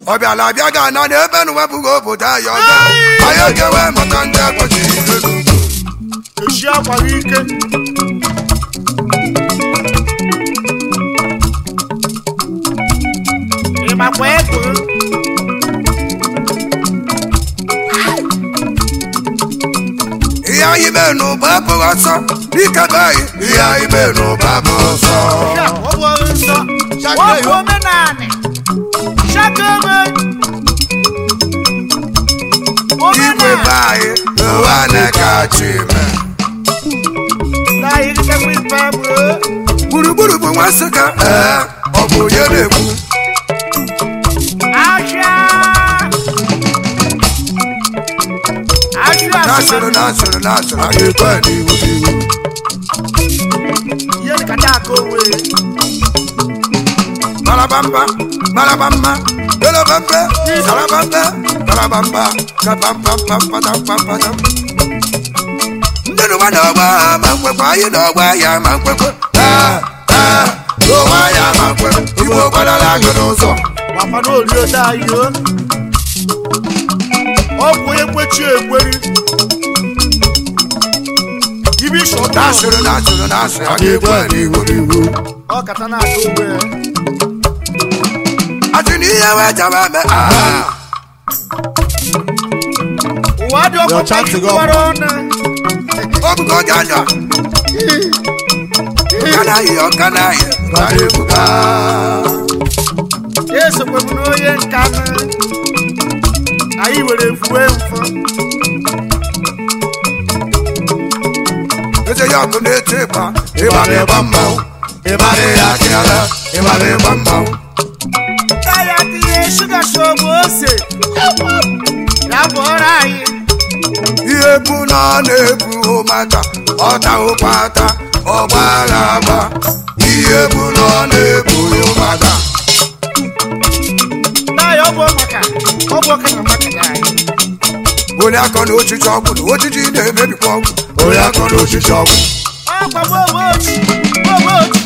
ọ bịala abịa ga ana na ebe na wepụghị obodo anyị ọzọ anyị ga-enwe maka ndị akpọchiri ihe n'ugwu echi akwaghị ike ịmakwa ego ihe anyị mee n'ụba abụghị ọsọ ike be anyị ihe anyị mee n'ụba abụghị ọsọ Ya, ọ bụ ọrụ nsọ ọ bụ omenanị shakebe igwe be omenanị anyị ụwa na-ekachi ime na irikekwa ife bụ gburugburu bụ nwa nsụka ee ọ bụ onye na-ekwu ahịa ahịa na-asụrụ na-asụrụ na-asụrụ anyị ekwe n'iwu n'iwu ihe dịkata aka onwe Marabamba, marabamba, belabamba, sarabamba, barabamba, kapampampampampampam. Ndị n'ụwa n'ọgba ma nkwekwe, anyị n'ọgba ya ma nkwekwe. Ee, ee, n'ụwa ya ma nkwe, Igbo gbadara agụ n'ụzọ. gbakwa n'orio anyị o ọ bụ onye kwechi ekweri ibi shọta Na-asụrụ na-asụrụ na-asụrụ, anyị ekwe n'iwu n'iwu. ọ kata na-aka onwe ya Asị na ihe wee jaba eme, ah, ụwa dị ọkụ chanting up. gbara ọnụ ọ bụgo oge anya. Ọkanaghị, ọkanaghị, anyị ebuka. esokwebu n'onye nka nụ anyị were fuwe mfọ eze ya ọkụ na-eti ịgba ịgba na-ịgba mmanwụ ịgba na-eya akịala ịgba na-ịgba mmanwụ ya tinye shuga shogbu ose ya bụ ọrụ anyị ihe bu na ọ na-ebu mata ọta ụkpata ọgba agha agba ihe bu na ọ na-ebu mata na ya ọ bụ maka ọ bụ oke na maka ya anyị onye akọ na ochichi ọgwụ na ojiji na-emebikwa ọgwụ onye akọ na ochichi ọgwụ ọkwa gbogboochi gbogboochi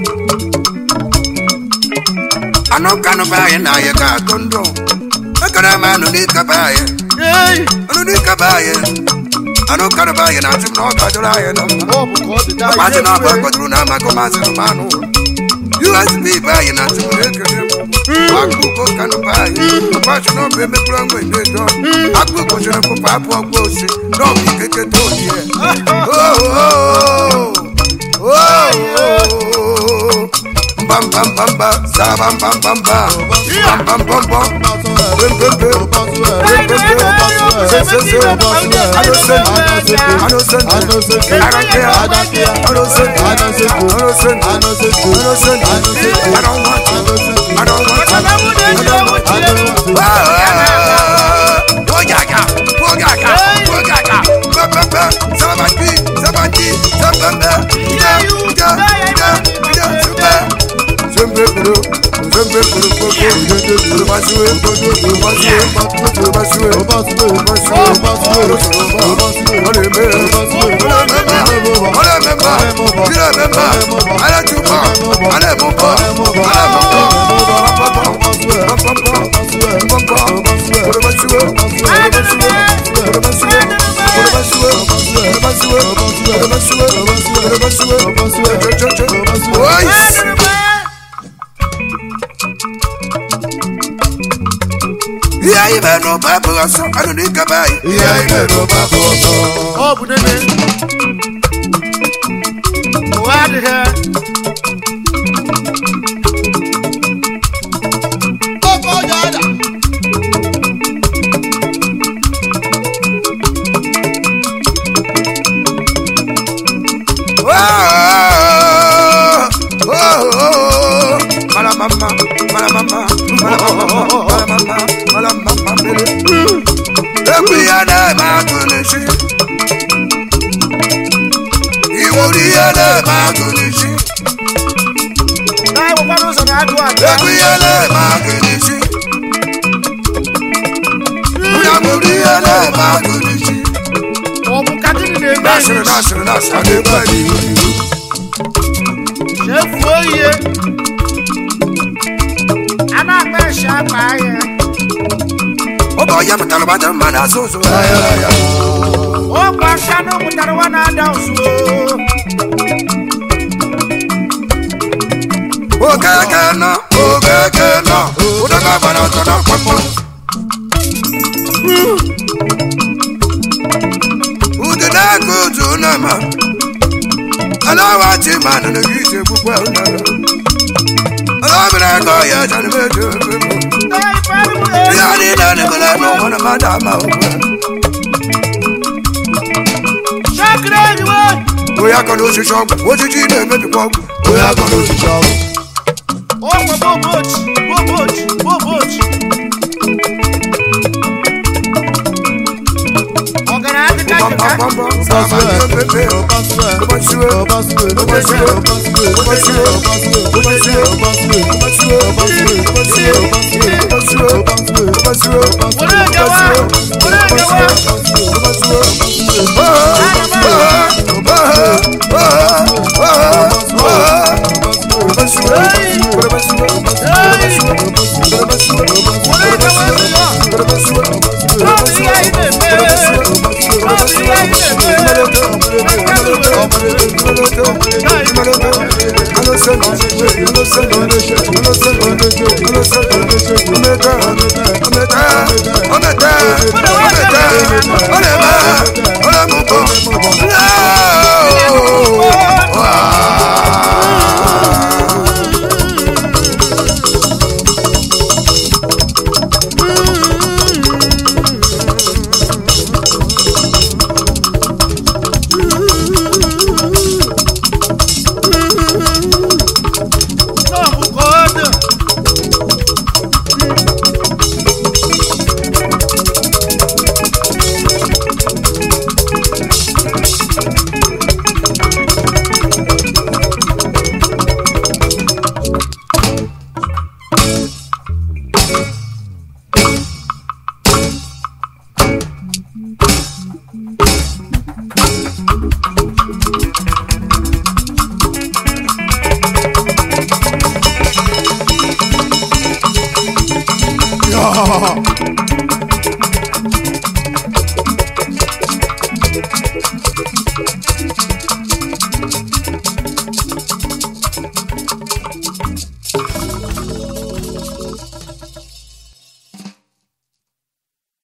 anụ kanụ be anyị na anyị ga-atụ ndụ ekere m anụ n'ike be anyị ei anụ n'ike be anyị anụ kanụ be anyị na-atụ m na ọ gadoro anyị na mma ọ bụ ka ọ dị daa Maazị na ihe abụ akpọtụrụ na amakọ maazị na manụ USB be anyị na atụrụ ekele m akụkọ kanụ be anyị ọkpachụ na ọbụ emekpụrụ mgbe ndị edo akụkọ chere pụpụ apụ ọgba osi na ọbụ ikeke tolie mbambambamba sarabambambamba mbambambamba mbembembe I don't want to. I don't want to. Ogaga, ogaga, ogaga, bambamba, sabati, sabati, sabamba, ida, ida, ida, ida, zumba, zumba, kuru, zumba, kuru, kuru, kuru, basue, kuru, basue, kuru, basue, kuru, basue, oleme, oleme, oleme, oleme, ale tuba, ale muba, ale muba, bambamba, bambamba, kuru, basue, kuru, basue, ihe anyị mere n'ụba abụghị ọsọ anụ n'ike be anyị ihe anyị mere n'ụba abụghị ọsọ ọ bụ nene ụwa adịghị Malamama, malamama, malamama, malamama, malamama, mere. Ekwu ihe na-eme agụ n'isi. Iwuru ihe na-eme agụ n'isi. na-enwekwara ụzọ na-agụ aga Ekwu ihe na-eme agụ n'isi. Onye mụrụ ihe na-eme agụ n'isi. ọ bụ ka gịnị na-eme Nasịrị, nasịrị, nasịrị, a na-ebe anyị ihu n'ihu. chefuo ihe a na-akpa eshi akpa ahịa bụ onye mụtara gbata mmadụ asụ ụzụ ọkwa aka na ụmụtara nwa na-ada ụzụ okeke nọ okeke nọ ụdọga gbara ọtọ na ọkpakpọ udu na-eke udu nama alawachi mmadụ na gị ije gbukwe unere alabere ego ya janmejo ihe niile na-emere n'ụwa na mmadụ ama okwe shakiri enyiwe onye aka na osisi ọgwụ ojiji na-emebikwa ọgwụ onye aka na osisi ọgwụ ọkwa bobochi bobochi bobochi ọgara adịka jika were ejewa were ejewa were ejewa ejewa ọ bụ ihe anyị na-eme ọ bụ ihe anyị na-eme n'ọbụ ka ọ dị